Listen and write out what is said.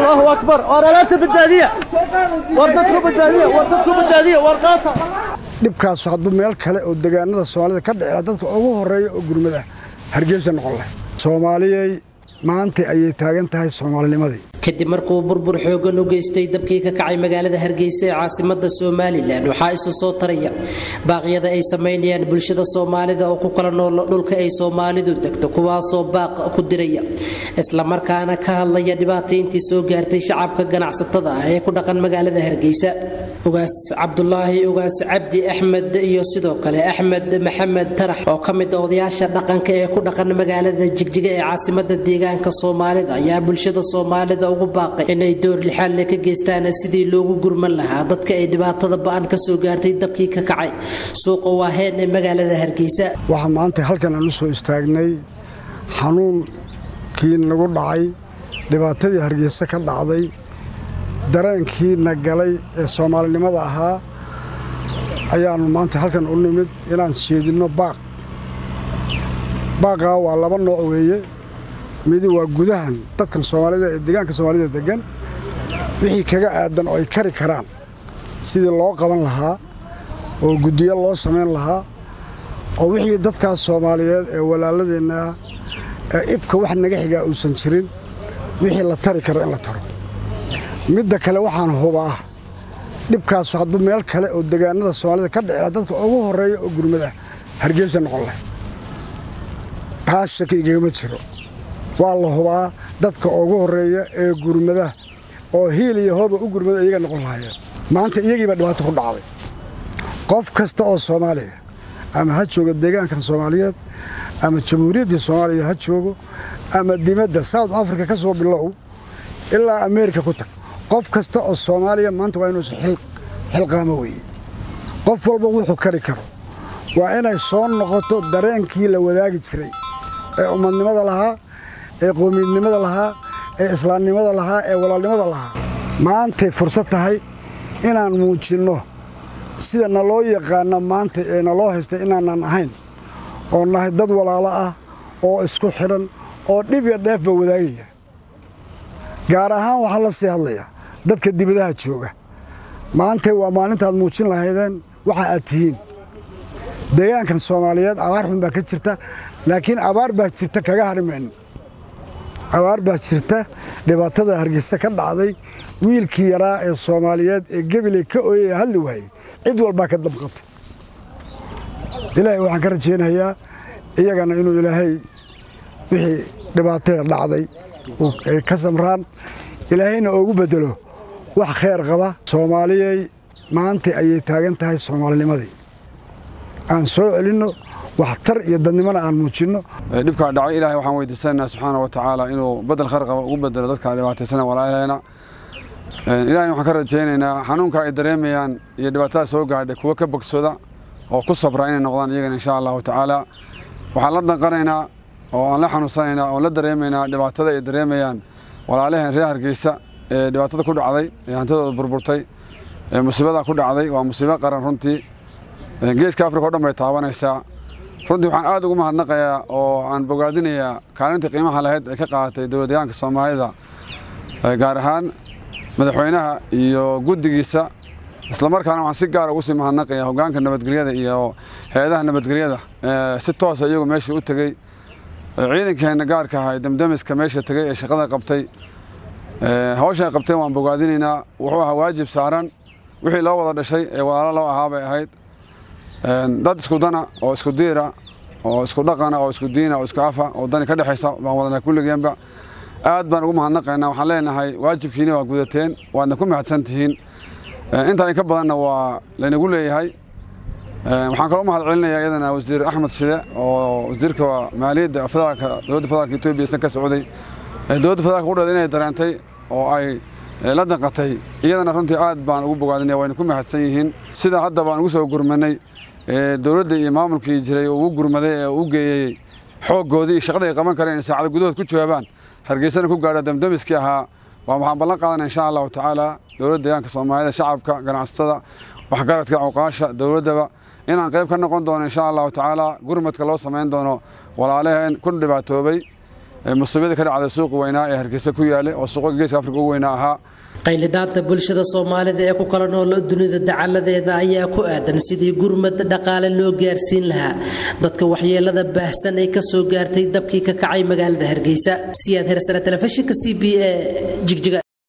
الله أكبر ورالات بالدادية وردتكم بالدادية وردتكم بالدادية ورقاتها dhibkaas hadduu meel kale oo degaanada soomaalida ka dhicila dadka ugu horeeya oo gurmada hargeysa noqon lahay soomaaliyey maanta ayay taagan tahay soomaalinimadii kadib markuu burbur xoogan u geystay dabkii ka kacay magaalada hargeysa ee caasimada somalilan waxaa isu soo taraya baaqyada ay samaynayaan bulshada soomaalida oo ku kala nool dhulka ay soomaalidu degto kuwaasoo baaq ku diraya islamarkaana ka hadlaya dhibaatayntii soo gaartay shacabka ganacsatada ah ee ku dhaqan magaalada hargeysa ugaas cabdulaahi ugaas cabdi axmed iyo sidoo kale axmed maxamed tarax oo ka mid a odayaasha dhaqanka ee ku dhaqan magaalada jigjiga ee caasimada deegaanka soomaalida ayaa bulshada soomaalida ugu baaqay inay door lixaalle ka geystaan sidii loogu gurman lahaa dadka ay dhibaatada ba-an ka soo gaartay dabkii ka kacay suuqa waaheen ee magaalada hargeysa waxaa maanta halkan aan u soo istaagnay xanuunkii nagu dhacay dhibaatadii hargeysa ka dhacday dareenkii na galay ee soomaalinimada ahaa ayaannu maanta halkan u nimid inaan jeedinno baaq baaqaa waa laba nooc weeye midi waa gudahan dadkan soomaalida ee deegaanka soomaalida degan wixii kaga aadan oo ay kari karaan sidii loo qaban lahaa oo guddiyo loo samayn lahaa oo wixii dadkaas soomaaliyeed ee walaaladeenna ee ibka wax naga xigaa uusan jirin wixii la tari karo in la taro midda kale waxaan hubaa dhibkaas hadduu meel kale oo degaanada soomaalida ka dhicila dadka ugu horeeya oo gurmada hargeysa noqon lahay taas shaki igagama jiro waa la hubaa dadka ugu horeeya ee gurmada oo hiil iyo hooba u gurmada iyaga noqon lahaayeen maanta iyagiibaa dhibaato ku dhacday qof kasta oo soomaaliya ama ha joogo deegaankan soomaaliyeed ama jamhuuriyaddii soomaaliya ha joogo ama dibadda south africa ka soo bilow ilaa ameerika ku tag qof kasta oo soomaaliya maanta waa inuusa xilqaamo weeye qof walba wuxuu kari karo waa inay soo noqoto dareenkii la wadaagi jiray ee ummadnimada lahaa ee qowmiyadnimada lahaa ee islaamnimada lahaa ee walaalnimada lahaa maantay fursad tahay inaan muujinno sida naloo yaqaana maanta ee naloo haystay inaanan ahayn oo nahay dad walaalo ah oo isku xidhan oo dhib iyo dheefba wadaagaya gaar ahaan waxaa la sii hadlayaa dadka dibadaha jooga maantay waa maalintaad muujin lahaydeen waxa aad tihiin deegaankan soomaaliyeed abaar xun baa ka jirta laakiin abaar baa jirta kaga hadhi mayno abaar baa jirta dhibaatada hargeysa ka dhacday wiilkii yaraa ee soomaaliyeed ee gebiley ka ooyaya hadli waayey cid walbaa ka damqatay ilaahay waxaan ka rajaynayaa iyagana inuu ilaahay wixii dhibaatada dhacday ay ka samraan ilaahayna oogu bedelo wax khayr qaba soomaaliyey maanta ayay taagan tahay soomaalinimadii aan soo celinno waxtar iyo dadnimona aan muujinno dhibkaa dhacay ilaahay waxaan weydiisanaynaa subxaana wa tacaala inuu bedel khayr qaba ugu bedelo dadka dhibaataysana walaalaheena ilahayna waxaan ka rajaynaynaa xanuunka ay dareemayaan iyo dhibaatada soo gaadhay kuwa ka bogsooda oo ku sabra inay noqdaan iyagana insha allahu tacaala waxaan la danqanaynaa oo aan la xanuunsanaynaa oon la dareemaynaa dhibaatada ay dareemayaan walaalaheen reer hargeysa ee dhibaatada ku dhacday ee hantidooda burburtay ee musiibada ku dhacday waa musiibo qaran runtii geeska afrika o dhan bay taabanaysaa runtii waxaan aad ugu mahadnaqayaa oo aan bogaadinayaa kaalintii qiimaha lahayd ee ka qaadatay dowlad deegaanka soomaalida gaar ahaan madaxweynaha iyo guddigiisa islamarkaana waxaan si gaara ugu sii mahadnaqayaa hoggaanka nabadgelyada iyo hay-adaha nabadgelyada si toosa iyagu meeshii u tegey ciidankeenna gaarka ahaa demdemiska meesha tegey ee shaqada qabtay hawsha ay qabteen waan bogaadinaynaa wuxuu ahaa waajib saaran wixii loo wada dhashay ee walaalo loo ahaa bay ahayd dad isku dana oo isku diira oo isku dhaqana oo isku diina oo isku afa oo dani ka dhexaysa baan wadanaa kulligeenba aad baan ugu mahadnaqaynaa waxaan leenahay waajibkiina waa gudateen waadna ku mahadsan tihiin intaa in ka badanna waa laynagu leeyahay waxaan kaloo u mahad celinayaa iyadana wasiir axmed shide oo wasiirka maaliyadda federaalka dowladda federaalka etoobiya isna ka socday dowladda federaalka qudheeda inay dareentay oo ay la danqatay iyadana runtii aad baan ugu bogaadinaya wayna ku mahadsan yihiin sida hadda baan ugu soo gurmanay dowladda iyo maamulkii jiray oo ugu gurmaday ee u geeyey xooggoodii iyo shaqada ay qaban kareen saacada gudahood ku jawaabaan hargeysana ku gaadha damdamiskii ahaa waa waxaan ballan qaadana insha allahu tacaala dowladda deegaanka soomaalida shacabka ganacsatada waxgaradka cuqaasha dowladdaba inaan qayb ka noqon doono insha allahu tacaala gurmadka loo samayn doono walaalaheen ku dhibaatoobay musiibadii ka dhacday suuqi weynaa ee hargeysa ku yaalay oo suuqa geeska afrika ugu weynaa ahaa qaylidaanta bulshada soomaalida ee ku kala nool dunida dacaladeeda ayaa ku aadan sidii gurmad dhaqaale loo gaarsiin lahaa dadka waxyeelada baahsan ee kasoo gaartay dabkii ka kacay magaalada hargeysa siyaad hersane telefishinka c b e jigjiga